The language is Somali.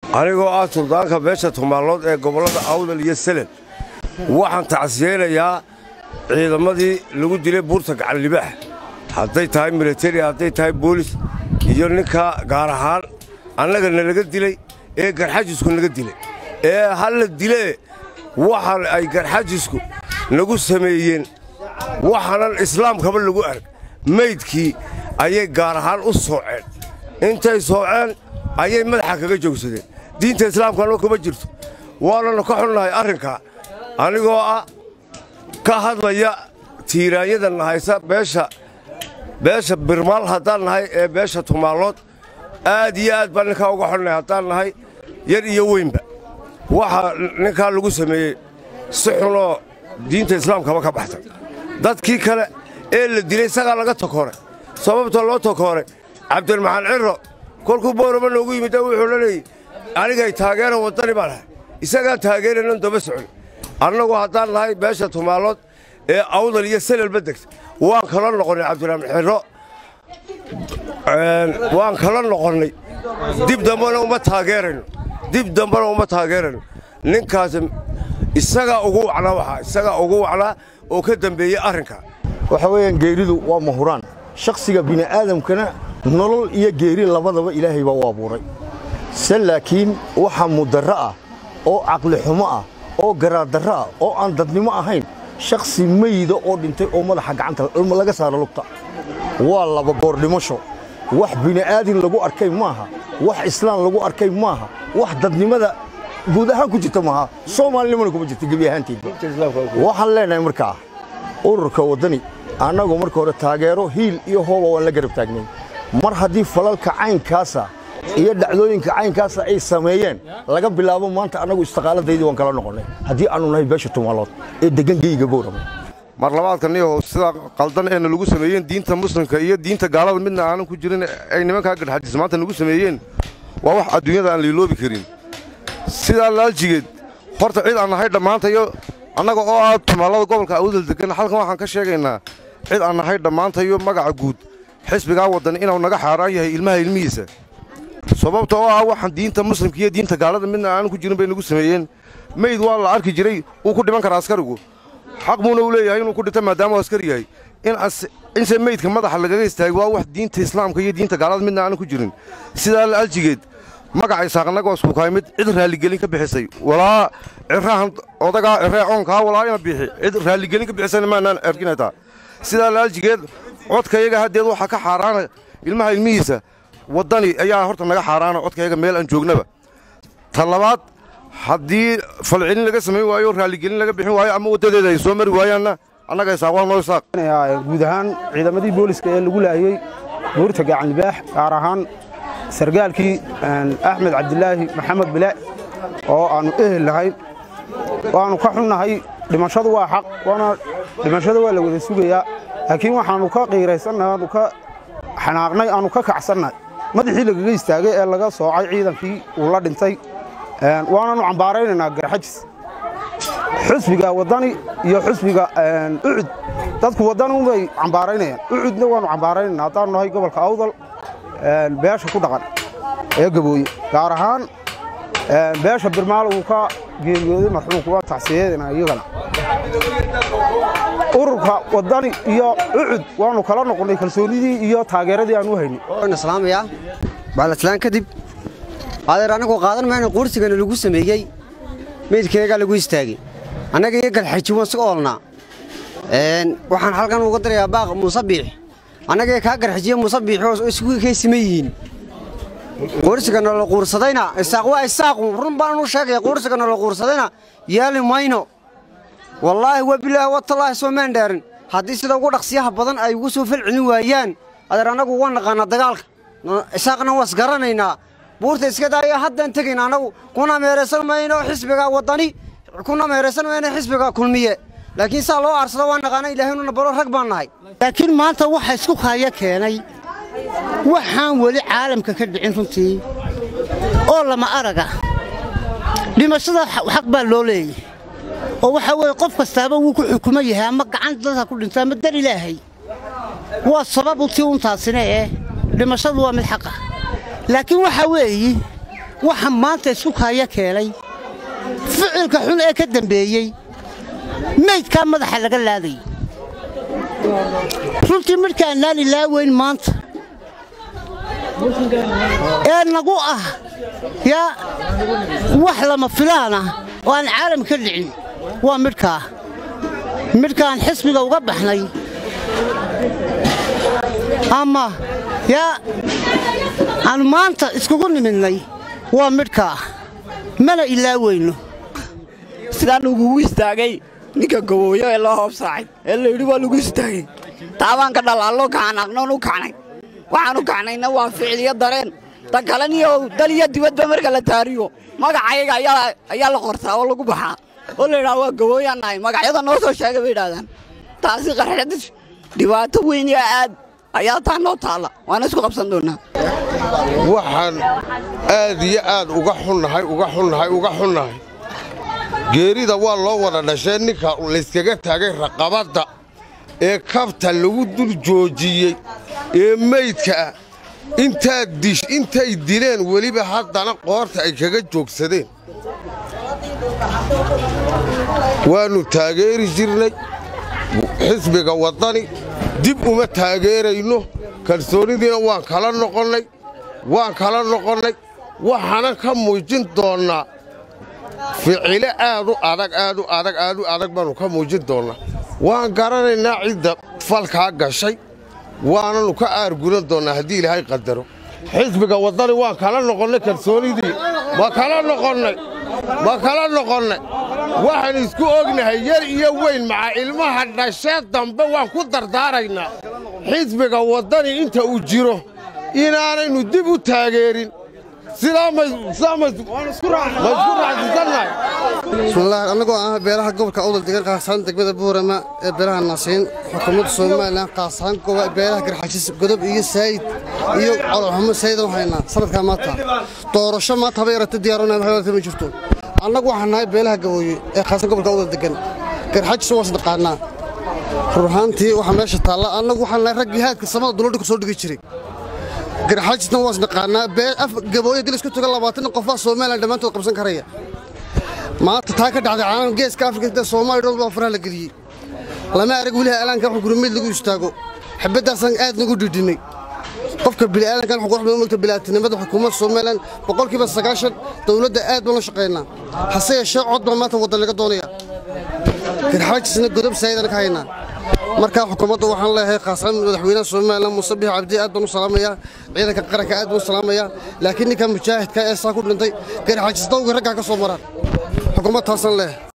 anigoo ah suldaanka beesha tumaalood ee gobollada awdal iyo selen waxaan tacsiyeynayaa ciidamadii lagu dilay buurta gacanlibaax hadday tahay militari hadday tahay boolis iyo ninka gaar ahaan annaga nalaga dilay ee garxajisku naga dilay ee halla dilee waxa ay garxajisku nagu sameeyeen waxaanan islaamkaba lagu arag maydkii ayay gaar ahaan u sooceen intay sooceen ayay madaxa kaga joogsadeen diinta islaamkana kuma jirto waananu ka xunnahay arrinkaa anigoo ah ka hadlaya tiiraanyada nahaysa beesha beesha birmaal haddaan nahay ee beesha tumaallood aad iyo aad baan ninkaa uga xunnahay haddaan nahay yar iyo weynba waxaa ninkaa lagu sameeyey si xunoo diinta islaamkaba ka baxtay dadkii kale ee la dilay isagaa laga tokooray sababta loo tokooray cabdilmaxaan cirro kolkuu boorama noogu yimid wuxuu la leeyey anigay taageera waddani baan ahay isagaa taageeranan daba socon annagu haddaan nahay beesha tumaallood ee awdal iyo selelba degta waan kala noqonnay cabdiraxmaan xirro waan kala noqonnay dib dambena uma taageerayno dib dambena uma taageerayno ninkaas isagaa ugu wacnaa waxaa isagaa ugu wacnaa oo ka dambeeyey arrinkaa waxa weeyaan geeridu waa mahuraan shakhsiga bini'aadamkana nolol iyo geeri labadaba ilaahay baa u abuuray se laakiin waxa mudarro ah oo caqli xumo ah oo garaaddarro ah oo aan dadnimo ahayn shakhsi meyda oo dhintay oo madaxa gacanta laga saaro lugta waa laba goor dhimasho wax bini'aadin lagu arkay maaha wax islaan lagu arkay maaha wax dadnimada guud ahaan ku jirta maaha soomaalinimana kuma jirta gebi ahaanteed waxaan leenahay markaa ururka waddani annagu marka hore taageero hiil iyo hooba waan la garab taagnay mar haddii falalka caynkaasa iyo dhacdooyinka caynkaasa ay sameeyeen laga bilaabo maanta annagu istiqaaladaydii waan kala noqonnay haddii aannu nahay beesha tumaalood ee deggan geyga boorama mar labaadka niyahow sidaa qaldan eena lagu sameeyeen diinta muslimka iyo diinta gaalada midna aanan ku jirin ay nimankaa gadhxajis maanta nagu sameeyeen waa wax adduunyada aan liiloobi karin sidaa laaljigeed horta cid aan nahay dhammaantayo annaga oo ah tumaallada gobolka awdal degan halkan waxaan ka sheegaynaa cid aan nahay dhammaantayo magaca guud xisbigaa waddan inuu naga xaaraan yahay ilmaha ilmihiisa sababta oo ah waxaan diinta muslimka iyo diinta gaalada midna aanan ku jirin bay nagu sameeyeen meyd waa la arki jiray wuu ku dhiman karaa askarigu xaq buuna u leeyahay inuu ku dhinto maadaama uu askari yahay inse meydka madaxa lagaga istaagay waa wax diinta islaamka iyo diinta gaalada midna aanan ku jirin sidaa laaljigeed magacay saaqnagoo iskukaay mid cid raalligelin ka bixisay walaa cirahan odagaa ciree oonkaa walaa ina bixi cid raalligelin ka bixisayna maanaan erginaytaa sidaa laaljigeed codkayaga haddeed waxaa ka xaaraana ilmaha ilmihiisa waddani ayaa horta naga xaaraana codkayaga meel aan joognaba ta labaad haddii falcelin laga samayn waayo raalligelin laga bixin waayo ama waddadeeda ay soo mari waayaanna annaga isaaq waa noo isaaq guud ahaan ciidamadii booliska ee lagu laayey buurta gacanlibaax gaar ahaan sargaalkii axmed cabdilaahi maxamed bile oo aannu ehel nahay waannu ka xunnahay dhimashadu waa xaq waana dhimashada waa la wada sugayaa laakiin waxaannu ka qiiraysannahay aanu ka xanaaqnay aannu ka kacsannahay madaxii lagaga istaagay ee laga soocay ciidankii uu la dhintay waananu cambaaraynaynaa garxajis xusbiga waddani iyo xusbiga ucud dadku waddanunbay cambaaraynayaan ucudna waannu cambaaraynayna haddaannu nahay gobolka awdal beesha ku dhaqan ee gabooye gaar ahaan beesha birmaal uu ka geeriyooday marxuumku waa tacsiyeedana iyagana ururka waddani iyo ucud waannu kala noqonnay kalsoonidii iyo taageeradii aan u haynay islaamaya baalaslaan kadib adeer annagu qaadan mayna quursigana lagu sameeyey meydkeegaa lagu istaagay annaga iyo galxaji waan iska oolnaa waxaan halkan uga darayaa baaq musabiix annaga kaa garxajiye musabiix oo isugu kaysima yihiin quursigana la quursadayna isaaq waa isaaqu run baan u sheegaya quursigana la quursadayna yeeli mayno wallaahi waa bilaahi watallaahi soo maan dhaarin haddii sida ugu dhaqsiyaha badan ay ugu soo falcelin waayaan adeer annagu waa naqaanaa dagaalka isaaqna waas garanaynaa buurta iska daaya haddaan tegayna annagu kuna meeraysan mayno xisbiga waddani kuna meeraysan mayno xisbiga kulmiye laakiin saa loo aarsado waa naqaana ilaahaynu baro rag baan nahay laakiin maanta waxa isku kaaya keenay waxaan weli caalamka ka dhicin runtii oo lama araga dhimashada xaq baa loo leeyahy oo waxaa weeye qof kastaaba wuu ku xukuman yahay ama gacan dadka ku dhinta ama dar ilaahay waa sababu tii untaasina eh dhimashadu waa mid xaqa laakiin waxaa weeye waxa maanta isku kaaya keenay ficilka xun ee ka dambeeyey maydkaa madaxa laga laadayay runtii midhkaannaan ilaaweyn maanta ee nagu ah yaa wax lama filaan ah oo aan caalam ka dhicin waa midhkaa midhkaan xisbiga uga baxnay ama yaa aan maanta iskugu nimidnay waa midhkaa mana ilaaweyno sidaan ugugu istaagay ninka gabooyo ee loo hoobsaacay ee layidhi waa lagu istaagay taabaan ka dhalaallo kacanaqnoon u kacnay waxaan u kacnayna waa ficiliyo dareen tan kaleniyo dal iyo dibadba marka la taariyo magacayaga ayaa la qortaa oo lagu baxaa oo la yidhaha waa gabooyaan nahay magacyada noo soo sheegay bay yidhahdaan taasi qarxad dhibaato weyn iyo aad ayaa taa noo taalla waana isku qabsan doonnaa waxaan aad iyo aad uga xunnahay uga xunnahay uga xunnahay geerida waa loo wada dhashee ninka layskaga taagay raqabadda ee kabta lagu dul joojiyey ee meydka ah intaad dish intay dileen weliba haddana qoorta ay kaga joogsadeen waannu taageeri jirnay xisbiga waddani dib uma taageerayno kalsoonidiina waan kala noqonnay waan kala noqonnay waxaanan ka muujin doonnaa ficilo aad u adag aad u adag aad u adag baannu ka muujin doonnaa waan garanaynaa cidda falkaa gashay waananu ka aarguran doonnaa haddii ilaahay qadaro xisbiga waddani waan kala noqonnay kalsoonidii ma kala noqonnay ma kala noqonnay waxaan isku ognahay yar iyo weyn maca ilmaha dhashee dambe waan ku dardaaraynaa xisbiga waddani inta uu jiro inaanaynu dib u taageerin sidaa ma isku raacsisannahay bismillaah annagoo ah beelaha gobolka awdal degan qaasaan degmada buurama ee beelaha naasiin xukuumadda somalilan qaasaan beelaha garxajis godob iyo saayid iyo coloxumo saayidan haynaa sanadkaa maanta doorasho maanta haba yarata diyaarona waxay ma jirto annagu waxaan nahay beelaha gabooye ee qaasaan gobolka awdal degan garxajis waa isnaqaanaa rur ahaantii waxaa meesha taalla annagu waxaan nahay raggii haadka samada duladhi ku soo dhigi jiray garxajisna waa isnaqaanaa gabooye dil isku tuga labaatan qofaa somalilan dhammaantood qabsan karaya maanta taa ka dhacday caalamka geeska afrika inta soomaaliya dhan baa faraha la geliyey lama arag weliha aalaanka wax gurmeed lagu istaago xibaddaasaan aad nagu dhidhinnay qofka bini'aadankan wuxuu qurux badan mogta bilaatinimada xukuumadda somalilan boqolkiiba sagaashan dowladda aad baan la shaqaynaa hase yeeshee cod baa maanta waddan laga doonaya garxaajisna godob saayidana ka haynaa markaa xukuumadda waxaan leeyahay khaasaan madaxweynaha somalilan muuse bix cabdi aad baan u salaamayaa ciidanka qaranka aad baan u salaamayaa laakiin ninka mujaahidka ee saa ku dhintay garxaajis dawga raggaa ka soo maraan xukuumad taasaan leeyahay